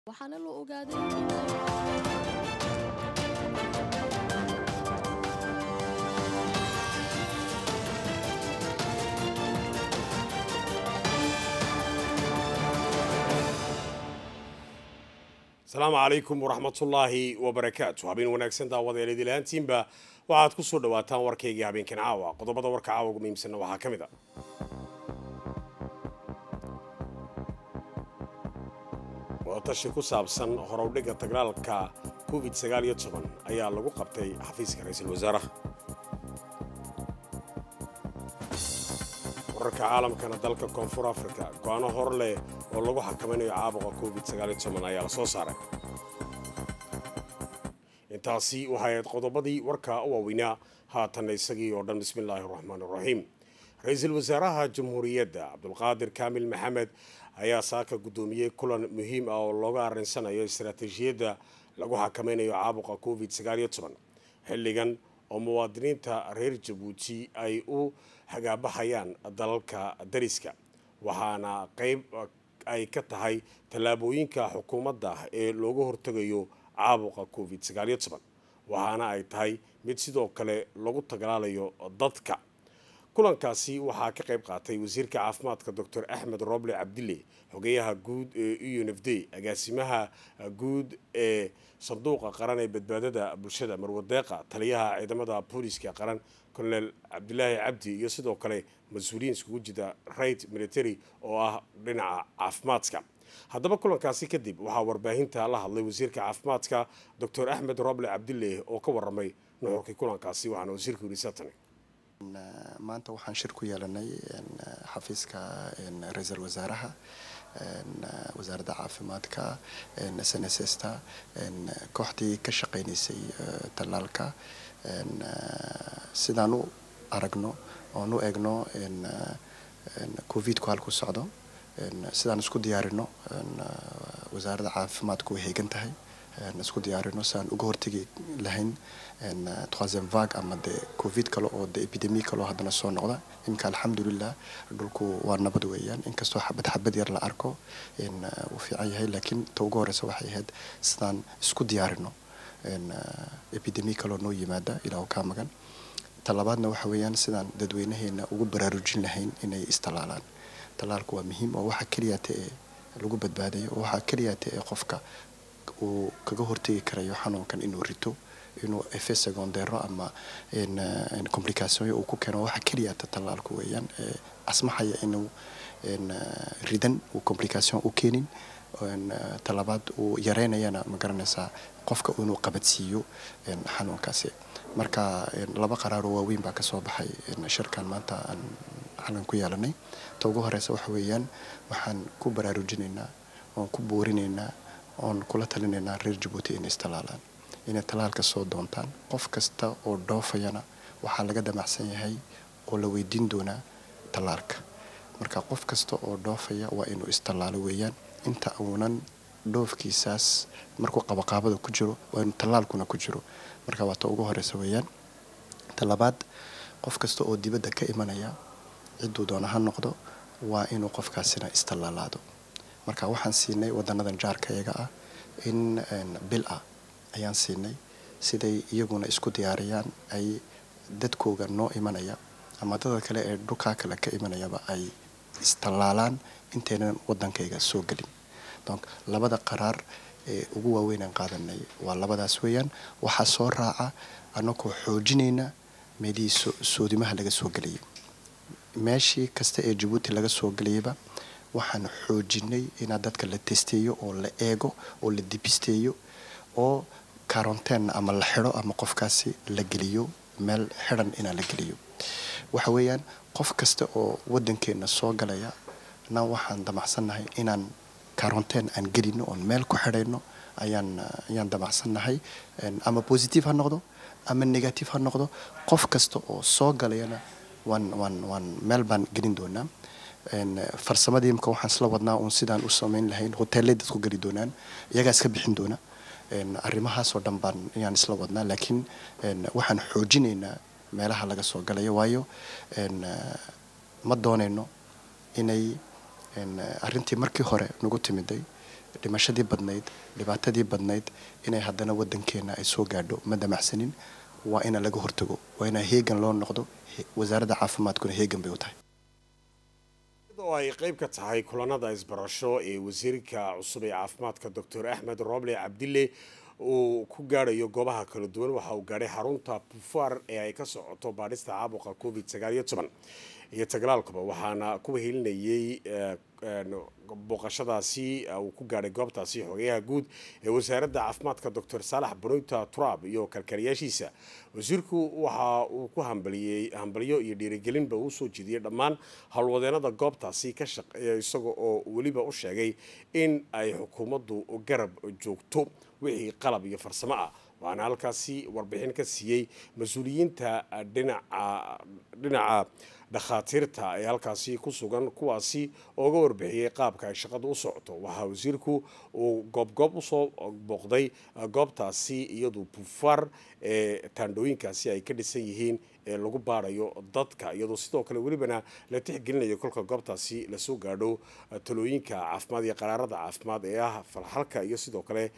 waxaana la ogaaday asalaamu calaykum waraxmatullaahi wabarakaatu habeen wanaagsan daawadeelid ilahaantiinba waxaad ku soo dhawaataan warkaygii habeenkan caawa qodobada warka caawa ugu muhiimsanna waxaa ka mid a wadatashi ku saabsan horowdhigga tagraalka covid sagaal iyo toban ayaa lagu qabtay xafiiska ra-iisul wasaaraha wararka caalamkana dalka koonfur africa go-aano hor leh oo lagu xakamaynayo caabuqa covid sagaal iyo toban ayaa la soo saaray intaasi waxay ahayd qodobadii warka u waaweynaa haatanna isagii oo dhan bismi illaahi raxmaan raxiim ra-iisul wasaaraha jamhuuriyadda cabdulqaadir kaamil maxamed ayaa saaka guddoomiyey kulan muhiim ah oo looga arinsanayo istaraatiijiyadda lagu xakamaynayo caabuqa covid sagaal iyo toban xilligan oo muwaadiniinta reer jabuuti ay u hagaabaxayaan dalalka dariska waxaana qayb ay ka tahay tallaabooyinka xukuumadda ee looga hortegayo caabuqa covid sagaal iyo toban waxaana ay tahay mid sidoo kale lagu tagalaalayo dadka kulankaasi waxaa ka qayb qaatay wasiirka caafimaadka doctor axmed roble cabdille xogeyaha guud ee u n f d agaasimaha guud ee sanduuqa qaran ee badbaadada bulshada marwadeeqa taliyaha ciidamada booliska qaran colonel cabdilaahi cabdi iyo sidoo kale mas-uuliyiin iskugu jira right military oo ah dhinaca caafimaadka haddaba kulankaasi kadib waxaa warbaahinta la hadlay wasiirka caafimaadka doctor axmed roble cabdille oo ka waramay nuxurkii kulankaasi waxaana wasiirku yidhi satani maanta waxaan shir ku yeelanay xafiiska ra-iisul wasaaraha wasaaradda caafimaadka snsta kooxdii ka shaqeynaysay tallaalka sidaan u aragno oon u eegno covidku halku socdo sidaan isku diyaarino wasaaradda caafimaadku way heegan tahay isku diyaarino si aan uga hortegi lahayn troisième vague ama de covid kale oo de epidemie kaleo haddana soo noqda iminka alxamdulilah dhulku waa nabad weeyaan inkastoo xabad xabad yar la arko uu fiican yahay laakiin ta ugu horeysa waxay ahayd sidaan isku diyaarino epidemie kaloo noo yimaada ilaahu kaa magan ta labaadna waxa weeyaan sidaan dadweynaheena ugu baraarujin lahayn inay istallaalaan tallaalku waa muhiim oo waxaa keliyaata ee lagu badbaadayo oo waxaa keliyaata ee qofka uu kaga hortegi karayo xanuunkan inuu rito inuu efe secondero ama complicationyo uu ku keeno waxa keliyaata tallaalku weeyaan asmaxaya inuu ridan uu complication u keenin talabaad uu yareynayana ma garanaysaa qofka inuu qabadsiiyo xanuunkaasi marka laba qaraaroo waaweyn baa kasoo baxay shirkan maanta aan xalan ku yeelanay ta ugu horeysa waxa weeyaan waxaan ku baraarujinaynaa oon ku boorinaynaa oon kula talinaynaa reer jabuuti inay istallaalaan inay tallaalka soo doontaan qof kasta oo dhoofayana waxaa laga damacsan yahay oo la weydiin doonaa tallaalka marka qof kasta oo dhoofaya waa inuu istallaalo weeyaan inta uunan dhoofkiisaas markuu qabaqaabada ku jiro waa inuu tallaalkuna ku jiro marka waa ta ugu horeysa weeyaan ta labaad qof kasta oo dibadda ka imanaya cidduu doona ha noqdo waa inuu qofkaasina istallaalaado marka waxaan siinay wadanadan jaarkayaga ah in bil ah ayaan siinay siday iyaguna isku diyaariyaan ay dadkooga noo imanaya ama dadka kale ee dhulkaa kale ka imanayaba ay istallaalaan intaynan wadankayga soo gelin donc labada qaraar ee ugu waaweynaan qaadanay waa labadaas weeyaan waxaa soo raaca anagoo xoojinayna meelihii soodimaha laga soo gelayay meeshii kasta ee jabuuti laga soo gelayaba waxaan xoojinay inaa dadka la testeeyo oo la eego oo la dibisteeyo oo karonteen ama la xidho ama qofkaasi la geliyo meel xidhan inaa la geliyo waxa weeyaan qof kasta oo wadankeena soo galaya na waxaan damacsannahay inaan karonteen aan gelino oon meel ku xidhayno ayaan ayaan damacsannahay ama positive ha noqdo ama negative ha noqdo qof kasta oo soo galayana waan waan waan meel baan gelin doonaa farsamadii imka waxaan isla wadnaa uun sidaan u samayn lahayn hoteellay dadku geli doonaan iyagaa iska bixin doona arrimahaasoo dhan baan ayaan isla wadnaa laakiin waxaan xoojinaynaa meelaha laga soo galayo waayo ma doonayno inay arrintii markii hore nagu timiday dhimashadii badnayd dhibaatadii badnayd inay haddana waddankeena ay soo gaadho ma damacsanin waa ina laga hortago waa ina heegan loo noqdo wasaaradda caafimaadkuna heegan bay u tahay oo ay qayb ka tahay kulanada isbarasho ee wasiirka cusub ee caafimaadka doctor axmed roble cabdille uu ku gaadhayo goobaha kala duwan waxa uu gaadhay xarunta bufaar ee ay ka socoto baadhista caabuqa covid sagaal iyo toban iyo taglaalkuba waxaana kuwa helinayay booqashadaasi uu ku gaadhay goobtaasi xogeyaha guud ee wasaaradda caafimaadka doctor saalax banoyta turab iyo kalkaaliyaashiisa wasiirku waxa uu ku hambaliyey hambalyo iyo dhiirigelinba uu soo jeediyey dhammaan howlwadeenada goobtaasi ka shaqeeya isaga oo weliba u sheegay in ay xukuumaddu garab joogto wixii qalab iyo farsamo ah waxaana halkaasi warbixin ka siiyey mas-uuliyiinta dhinaca dhinaca dhakhaatiirta ee halkaasi ku sugan kuwaasi oo uga warbixiyey qaabka ay shaqada u socoto waxaa wasiirku uu goobgoob usoo booqday goobtaasi iyadu bufaar ee taandhooyinkaasi ay ka dhisan yihiin ee lagu baarayo dadka iyadoo sidoo kale welibana la tixgelinayo kolka goobtaasi lasoo gaadho talooyinka caafimaad iyo qaraarada caafimaad ee ah falxalka iyo sidoo kale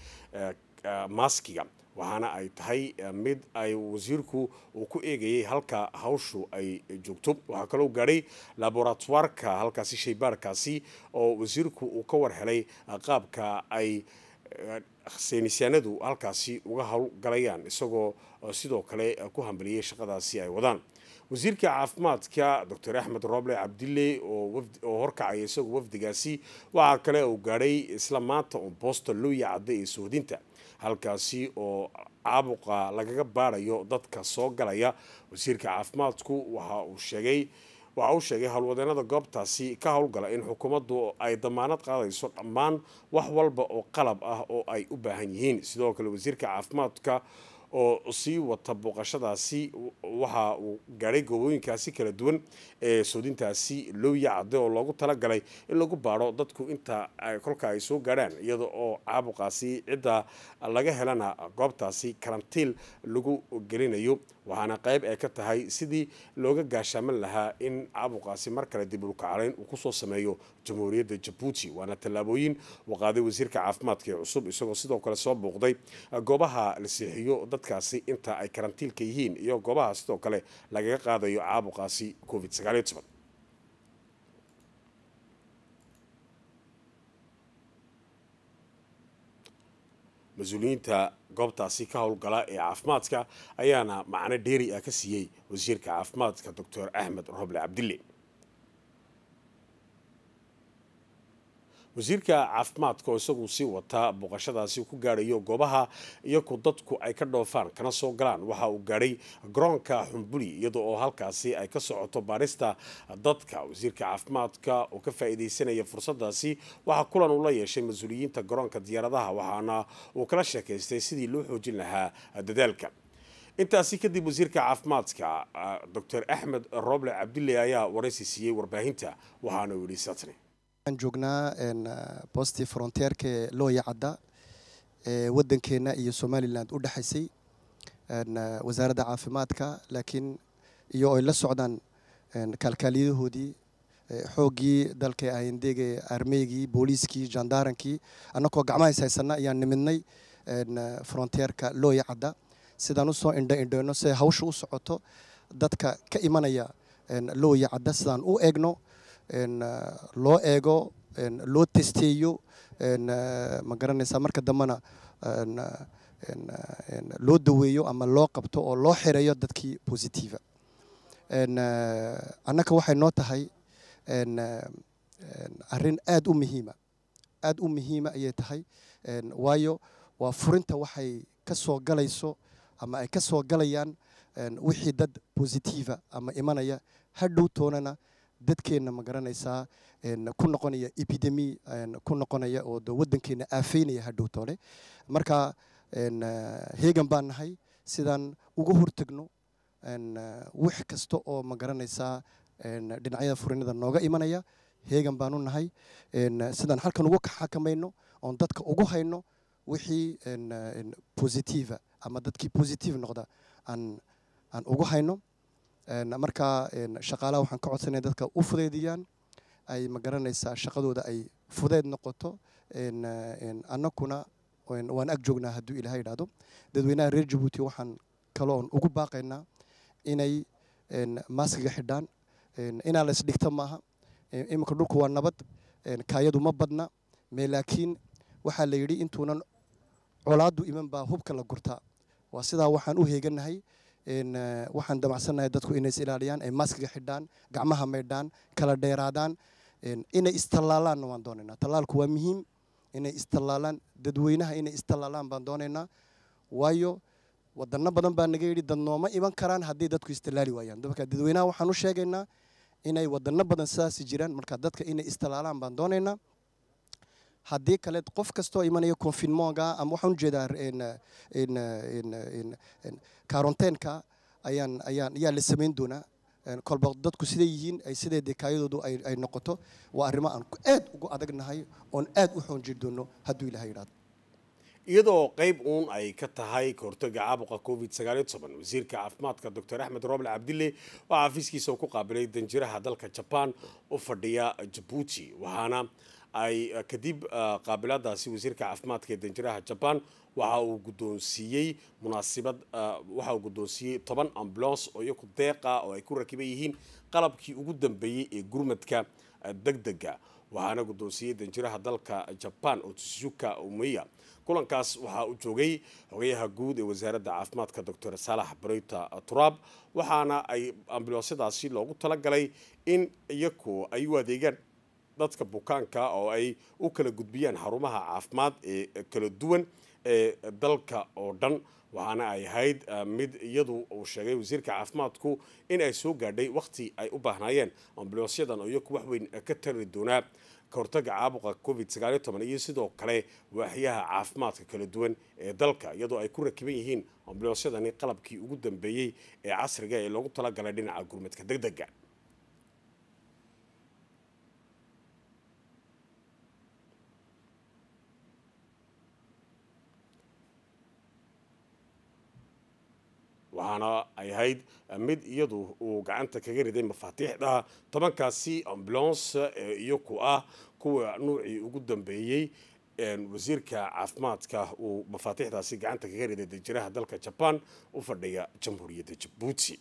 maaskiga waxaana ay tahay mid ay wasiirku uu ku eegayay halka hawshu ay joogto waxaa kaloo gaadhay laboratoirka halkaasi shaybaarkaasi oo wasiirku uu ka war helay qaabka ay saynisyaanadu halkaasi uga howlgalayaan isagoo sidoo kale ku hambaliyey shaqadaasi ay wadaan wasiirka caafimaadka doctor axmed roble cabdille oo horkacaya isagoo wafdigaasi waxaa kale uu gaadhay isla maanta un boosta looya cadda ee sohdinta halkaasi oo caabuqa lagaga baarayo dadka soo galaya wasiirka caafimaadku waxa uu sheegay waxa uu sheegay howlwadeenada goobtaasi ka howlgala in xukuumaddu ay damaanad qaadayso dhammaan wax walba oo qalab ah oo ay u baahan yihiin sidoo kale wasiirka caafimaadka oo sii wata booqashadaasi waxa uu gaadhay goobooyinkaasi kala duwan ee soodintaasi looya cadde oo loogu talagalay in lagu baadho dadku inta kolka ay soo gaadhaan iyada oo caabuqaasi cidda laga helana goobtaasi karantiil lagu gelinayo waxaana qayb ay ka tahay sidii looga gaashaaman lahaa in caabuqaasi mar kale dib ulkacalayn uu kusoo sameeyo jamhuuriyadda jabuuti waana tallaabooyin uu qaaday wasiirka caafimaadka ee cusub isagoo sidoo kale soo booqday goobaha la seexiyo dadkaasi inta ay karantiilka yihiin iyo goobaha sidoo kale lagaga qaadayo caabuqaasi covid sagaal iyo toban mas-uuliyiinta goobtaasi ka howlgala ee caafimaadka ayaana macno dheeri ah ka siiyey wasiirka caafimaadka doctor axmed roble cabdille wasiirka caafimaadka oo isagu sii wataa booqashadaasi ku gaadhayo goobaha iyaku dadku ay ka dhoofaan kana soo galaan waxa uu gaadhay garoonka xumbuli iyada oo halkaasi ay ka socoto baarista dadka wasiirka caafimaadka oo ka faa'iidaysanaya fursadaasi waxaa kulan uu la yeeshay mas-uuliyiinta garoonka diyaaradaha waxaana uu kala sheekaystay sidii loo xoojin lahaa dadaalka intaasi kadib wasiirka caafimaadka doctor axmed roble cabdille ayaa waraysi siiyey warbaahinta waxaana uu yidhi satne waxaan joognaa bostii fronteerka ee looya cadda ee waddankeena iyo somalilan u dhexaysay wasaaradda caafimaadka laakiin iyo ay la socdaan kaalkaaliyahoodii xooggii dalka ahindeega armeygii booliiskii jandaarankii annagoo gacmahays haysana ayaan nimidnay fronteerka looya cadda sidaan usoo indho indheyno siday hawsha u socoto dadka ka imanaya looya cadda sidaan u eegno loo eego loo testeeyo ma garanaysaa marka dambena loo daweeyo ama loo qabto oo loo xireeyo dadkii positiva annaka waxay noo tahay arrin aada u muhiima aada u muhiima ayay tahay waayo waa furinta waxay ka soo galayso ama ay ka soo galayaan wixii dad positiva ama imanaya hadhow toonana dadkeenna ma garanaysaa ku noqonaya epidemi ku noqonaya oo de waddankeena aafeynaya hadhow toole marka heegan baan nahay sidaan uga hortagno wax kasta oo ma garanaysaa dhinacyada furinada nooga imanaya heegan baanu nahay sidaan halkan uga xakamayno oon dadka ugu hayno wixii positiva ama dadkii positive noqda aan aan ugu hayno marka shaqaalaha waxaan ka codsanaya dadka u fudeydiyaan ay ma garanaysaa shaqadooda ay fudeyd noqoto annakuna waan ag joognaa hadduu ilaha yidhaahdo dadweynaha reer jabuuti waxaan kaloon ugu baaqaynaa inay maaskiga xidhaan inaa la isdhigta maaha iminka dhulku waa nabad kaayadu ma badna me laakiin waxaa la yidhi intuunan colaadu iman baa hubka la gurtaa waa sidaa waxaan u heeganahay waxaan damacsannahay dadku inay is ilaaliyaan ay maaskiga xidhaan gacmaha maydhaan kala dheeraadaan inay istallaalaanna waan doonaynaa tallaalku waa muhiim inay istallaalaan dadweynaha inay istallaalaan baan doonaynaa waayo wadano badan baa naga yidhi dad nooma iman karaan haddii dadku istallaali waayaan marka dadweynaha waxaan u sheegaynaa inay wadano badan sidaasi jiraan marka dadka inay istallaalaan baan doonaynaa haddii kale qof kastoo imanaya confinementga ama waxaan ujeedaa quaranteenka ayaan ayaan ayaa la samayn doonaa kolba dadku siday yihiin ay siday dee kaayadoodu ay noqoto waa arrimo aan aad ugu adagnahay oon aad u xoonjiri doono hadduu ilaha yidhahdo iyadoo qayb uun ay ka tahay kahortaga caabuqa covid sagaaliyo toban wasiirka caafimaadka doctor axmed roble cabdille waxaa xafiiskiisa ku qaabilay danjiraha dalka jaban u fadhiya jabuuti waxaana ay kadib qaabiladaasi wasiirka caafimaadka ee danjiraha jaban waxa uu guddoonsiiyey munaasibad waxa uu guddoonsiiyey toban ambulance oo iyaku deeqa oo ay ku rakiban yihiin qalabkii ugu dambeeyey ee gurmadka degdega waxaana guddoonsiiyey danjiraha dalka jaban oo tsuka umeya kulankaas waxaa u joogay xogayaha guud ee wasaaradda caafimaadka doctor saalax bareyta turaab waxaana ay ambulansyadaasi loogu talagalay in iyaku ay u adeegaan dadka bukaanka oo ay u kala gudbiyaan xarumaha caafimaad ee kala duwan ee dalka oo dhan waxaana ay ahayd mid iyadu uu sheegay wasiirka caafimaadku in ay soo gaadhay wakhti ay u baahnaayeen ambulansyadan oo iyaku wax weyn ka tari doonaa kahortaga caabuqa covid sagaaliyo toban iyo sidoo kale waaxyaha caafimaadka kala duwan ee dalka iyadoo ay ku rakiban yihiin ambulansyadani qalabkii ugu dambeeyey ee casriga ee loogu talagalay dhinaca gurmadka degdega waxaana ay ahayd mid iyadu uu gacanta kaga riday mafaatiixda tobankaasi ambulance ee iyaku ah kuwa nuucii ugu dambeeyey wasiirka caafimaadka uu mafaatiixdaasi gacanta kaga riday danjiraha dalka jaban u fadhiya jamhuuriyadda jabuuti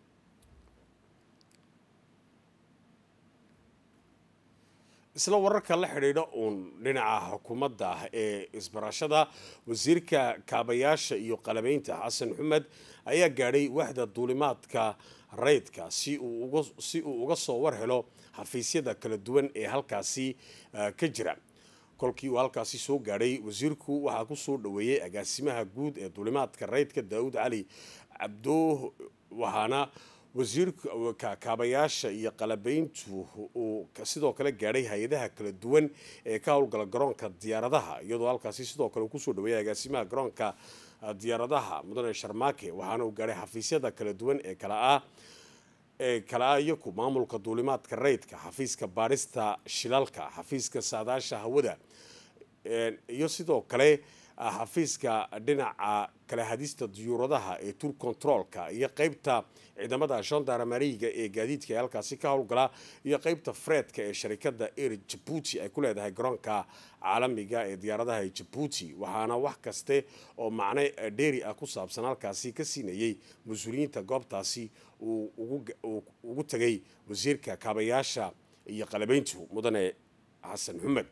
isla wararka la xidhiidha uun dhinaca xukuumadda ee isbarashada wasiirka kaabayaasha iyo qalabeynta xasan xumed ayaa gaadhay waxda duulimaadka rayidka si uu uga soo war helo xafiisyada kala duwan ee halkaasi ka jira kolkii uu halkaasi soo gaadhay wasiirku waxaa ku soo dhoweeyey agaasimaha guud ee duulimaadka rayidka daawud cali cabdooh waxaana wasiirka kaabayaasha iyo qalabeyntu uu sidoo kale gaadhay hay-adaha kala duwan ee ka howlgala garoonka diyaaradaha iyadoo halkaasi sidoo kale uu kusoo dhaweeyay agaasimaha garoonka diyaaradaha mudane sharmaake waxaana uu gaadhay xafiisyada kala duwan ee kala ah ee kala ah iyaku maamulka duulimaadka rayidka xafiiska baadhista shilalka xafiiska saadaasha hawada iyo sidoo kale xafiiska dhinaca kala hadista diyuuradaha ee tour controlka iyo qeybta ciidamada gendarmeriga ee gaadiidka ee halkaasi ka howlgala iyo qeybta fredka ee sharikada air jabuuti ay ku leedahay garoonka caalamiga ee diyaaradaha ee jabuuti waxaana wax kaste oo macne dheeri ah ku saabsan halkaasi ka siinayey mas-uuliyiinta goobtaasi uu ugu tegay wasiirka kaabayaasha iyo qalabeyntu mudane xasan xumed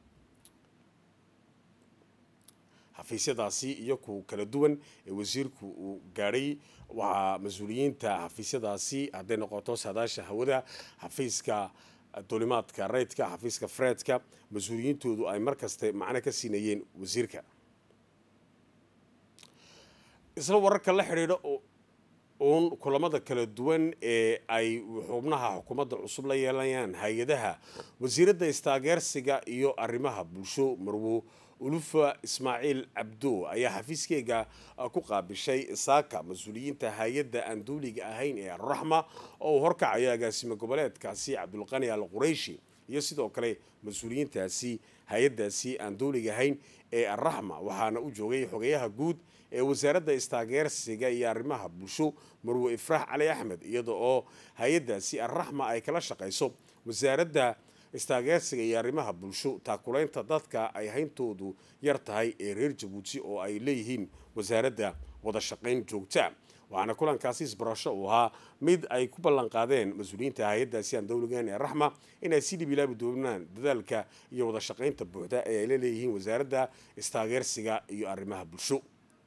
xafiisyadaasi iyo ku kala duwan ee wasiirku uu gaadhay waxaa mas-uuliyiinta xafiisyadaasi hadday noqoto saadaasha hawada xafiiska duulimaadka rayidka xafiiska fredka mas-uuliyiintoodu ay mar kaste macno ka siinayeen wasiirka isla wararka la xidhiidha uun kulamada kala duwan ee ay xubnaha xukuumadda cusub la yeelanayaan hay-adaha wasiiradda istaageersiga iyo arrimaha bulsho marwo ulufa ismaaciil cabdo ayaa xafiiskeyga ku qaabishay saaka mas-uuliyiinta hay-adda aan duuliga ahayn ee alraxma oo uu horkacayo agaasime goboleedkaasi cabdulqani al qurayshi iyo sidoo kale mas-uuliyiintaasi hay-addaasi aan duuliga ahayn ee alraxma waxaana u joogay xogayaha guud ee wasaaradda istaageersiga iyo arrimaha bulsho marwe ifraax cali axmed iyada oo hay-addaasi alraxma ay kala shaqayso wasaaradda istaageersiga iyo arrimaha bulsho taakulaynta dadka ay hayntoodu yar tahay ee reer jabuuti oo ay leeyihiin wasaaradda wada shaqayn joogta waxaana kulankaasi isbarasho uu ahaa mid ay ku ballan qaadeen mas-uuliyiinta hay-addaasi aan dowligan ee raxma inay si dhib ilaabi doonaan dadaalka iyo wada shaqaynta buuxda ee ay la leeyihiin wasaaradda istaageersiga iyo arrimaha bulsho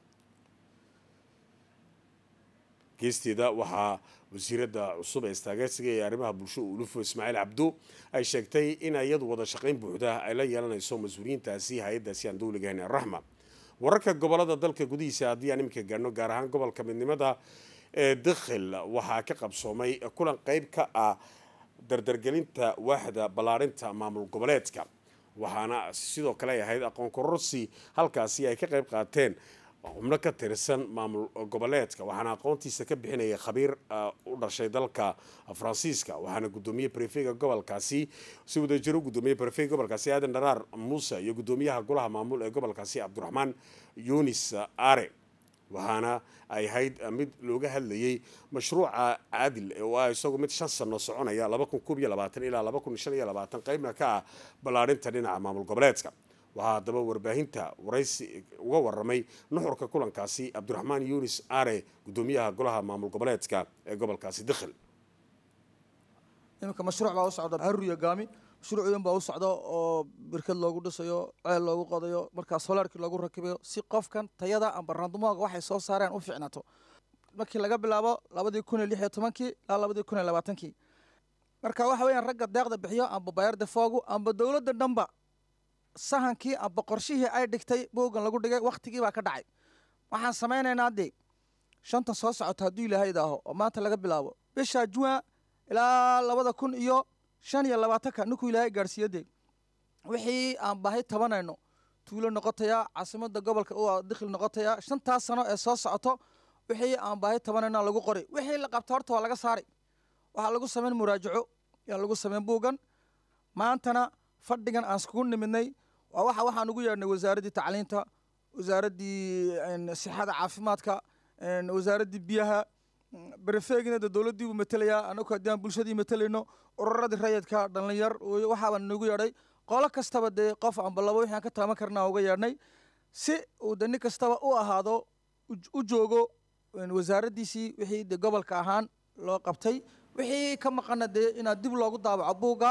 geesteeda waxaa wasiiradda cusub ee istaageersiga ee arrimaha bulsho ulufo ismaaciil cabdo ay sheegtay in iyadu wada shaqayn buuxda ay la yeelanayso mas-uuliyiintaasi hay-addaasi aan dowligahayn ee raxma wararka gobolada dalka gudihiisa haddii aan iminka gaarno gaar ahaan gobolka midnimada ee dakhil waxaa ka qabsoomay kulan qeyb ka ah dardargelinta waaxda ballaarinta maamul goboleedka waxaana sidoo kale ay ahayd aqoon kororsi halkaasi ay ka qayb qaateen xubno ka tirsan maamul goboleedka waxaana aqoontiisa ka bixinaya khabiir u dhashay dalka faransiiska waxaana gudoomiye brefega gobolkaasi si wadajiro gudoomiye brefega gobolkaasi aadan dharaar muuse iyo gudoomiyaha golaha maamul ee gobolkaasi cabdiraxmaan yunis are waxaana ay ahayd mid looga hadlayay mashruuca caadil oo ah isagu mid shan sano soconaya laba kun koob iyo labaatan ilaa laba kun shan iyo labaatan qeybna ka ah ballaarinta dhinaca maamul goboleedka waxaa haddaba warbaahinta waraysi uga waramay nuxurka kulankaasi cabdiraxmaan yunis are gudoomiyaha golaha maamul goboleedka ee gobolkaasi dakhil iminka mashruuc baa u socda haruriya gaami mashruucyan baa u socda oo birkad loogu dhisayo ceel loogu qodayo markaa solaarkii loogu rakibayo si qofkan tayada amba randumoga waxay soo saareen u fiicnaato markii laga bilaabo labadii kun iyo lix iyo tobankii ilaa labadii kun iyo labaatankii marka waxa weeyaan ragga deeqda bixiyo amba bayarda foogu amba dowladda dhanba sahankii amba qorshihii ay dhigtay boogan lagu dhigay waktigii baa ka dhacay waxaan samaynaynaa dee shanta soo socota hadduu ilaahay idaaho oo maanta laga bilaabo bisha juin ilaa labada kun iyo shan iyo labaatanka ninkuu ilaahay gaadhsiiyo dee wixii aan baahi tabanayno tuulo noqotaya caasimada gobolka u dikhil noqotaya shantaas sano ee soo socoto wixii aan baahi tabanayno lagu qoray wixii la qabta horta waa laga saaray waxaa lagu samayn muraajaco yaa lagu samayn buugan maantana fadhigan aan iskugu nimidnay waa waxa waxaan ugu yeedhnay wasaaraddii tacliinta wasaaraddii sixada caafimaadka wasaaraddii biyaha berefeegina de dowladdiibuu matelayaa anagu haddii aan bulshadii matelayno ururadii rayidka dhalinyar waxaabaan nagu yeedhay qolo kastaba dee qof amba labo wixii aan ka taaban karna uga yeedhnay si uu de nin kastaba u ahaado u joogo wasaaraddiisii wixii de gobolka ahaan loo qabtay wixii ka maqana dee inaad dib loogu daabaco buugga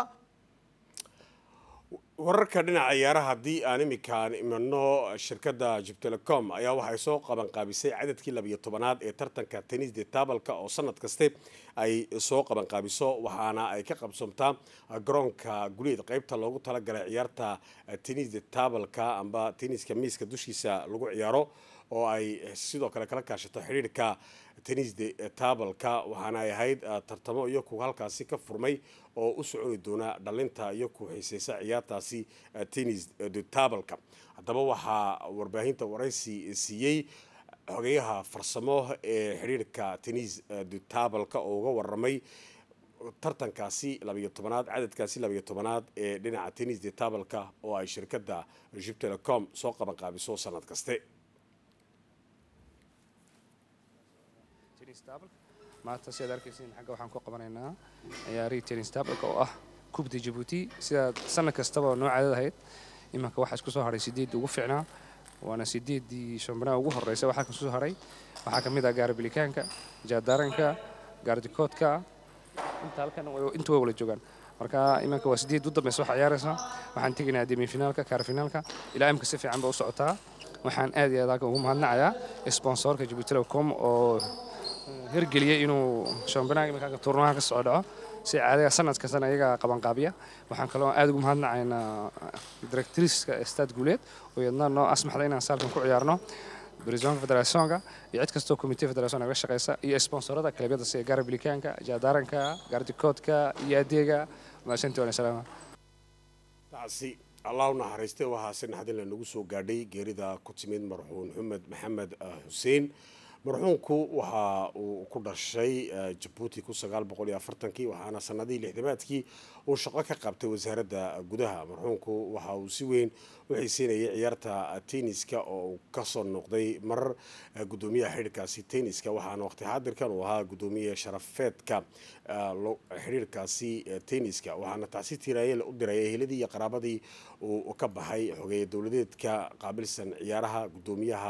wararka dhinaca ciyaaraha haddii aan iminkaan imano shirkadda jubtelecom ayaa waxay soo qabanqaabisay cadadkii labiyo tobanaad ee tartanka tenis de taabalka oo sanad kaste ay soo qabanqaabiso waxaana ay ka qabsoomtaa garoonka guleed qeybta loogu talagalay ciyaarta tenis de taabalka amba teniska miiska dushiisa lagu ciyaaro oo ay sidoo kale kala kaashato xidhiirka tenis de taabalka waxaana ay ahayd tartamo iyo ku halkaasi ka furmay oo u soconi doona dhalinta iyo ku xiiseysa ciyaartaasi tenis de taabalka haddaba waxaa warbaahinta waraysi siiyey xogeyaha farsamo ee xidhiirka tenis de taabalka oo uga waramay tartankaasi labiyo tobanaad cadadkaasi labiyo tobanaad ee dhinaca tenis de taabalka oo ay shirkadda jubtelecom soo qabanqaabiso sanad kaste maanta sidaad arkaysiin xagga waxaan ku qabanaynaa ciyaarihii tennis tabalka oo ah kubda jabuuti sidaad sanad kastaba noo caadad ahayd imanka waxaa isku soo haray sideeddii ugu fiicnaa waana sideeddii shambanaha ugu horreysa waxaa kasoo haray waxaa ka mid ah gaarabilikaanka jaadaranka gaardikoodka inta halkan inta way wala joogaan marka imanka waa sideed u dambeysa waxaa ciyaaraysa waxaan tegaynaa demifinaalka kaarfinaalka ilaa imka si fiican ba u socotaa waxaan aad iyo aad halkan ugu mahadnacayaa sponsorka jabuuti telecom oo hirgeliyay inuu shambanaha iminka turnaha ka soo dhaco si caadiga sanad kastana iyaga qabanqaabiya waxaan kaloo aad ugu mahadnacaynaa directriska stad guuleed oo iyadna noo asmaxda inaan saalkan ku ciyaarno brisonka federationka iyo cid kastoo commitee federation naga shaqeysa iyo sponsorada kalabyada sida gaarabilikaanka jaadaranka gaardikoodka iyo adeega maashantii waan salaama taasi allah u naxariistay waxaase naxdin lanagu soo gaadhay geerida ku timid marxuun xumed maxamed xuseen marxuunku waxa uu ku dhashay jabuuti kun sagaal boqol iyo afartankii waxaana sanadihii lixdamaadkii uu shaqo ka qabtay wasaaradda gudaha marxuumku waxa uu si weyn u xiiseynayay ciyaarta tenniska oo uu kasoo noqday marar gudoomiyaha xidhiirkaasi tenniska waxaana waqti xaadirkan uu ahaa gudoomiye sharafeedka xidhiirkaasi tenniska waxaana taasi tiraayeel u diray eheladii iyo qaraabadii uu ka baxay xogeeye dowladeedka qaabilsan ciyaaraha gudoomiyaha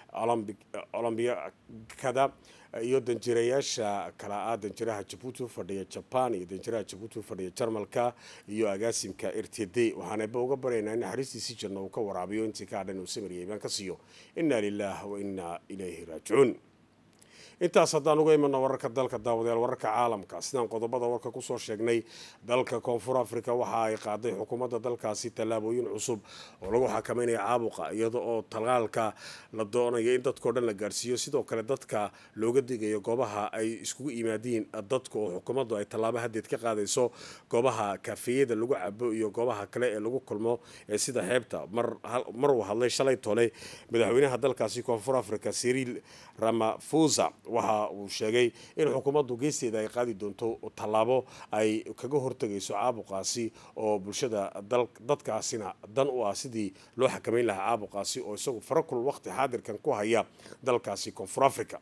olombikada iyo danjirayaasha kala ah danjiraha jabuuti u fadhiya jaban iyo danjiraha jabuuti u fadhiya jarmalka iyo agaasimka r t d waxaanaba uga baryaynaa in naxariistiisii janno uu ka waraabiyo intii ka hadhan uu samariyay baan ka siiyo inaa lilah wa inaa ilayhi raajicuun intaas haddaan uga imano wararka dalka daawadayaal wararka caalamka sidaan qodobada warka kusoo sheegnay dalka koonfur africa waxa ay qaaday xukuumadda dalkaasi tallaabooyin cusub oo lagu xakameynaya caabuqa iyada oo talaalka la doonayo in dadkao dhan la gaarsiiyo sidoo kale dadka looga digayo goobaha ay iskugu yimaadiin dadka oo xukuumaddu ay tallaabo hadeed ka qaadayso goobaha kafeeyada lagu cabo iyo goobaha kale ee lagu kulmo ee sida xeebta mar uu hadlay shalay tole madaxweynaha dalkaasi koonfur africa siriil ramafusa waxa uu sheegay in xukuumaddu geesteeda ay qaadi doonto tallaabo ay kaga hortegayso caabuqaasi oo bulshada dadkaasina dan u ah sidii loo xakameyn lahaa caabuqaasi oo isagu farakul waqti xaadirkan ku haya dalkaasi koonfur africa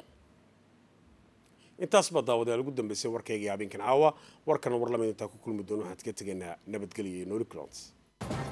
intaas baa daawadayaal ugu dambeysay warkayga habeenkan caawa warkana war lamid intaa ku kulmi doono waxaan kaga tegaynaa nabadgelya iyo noli clons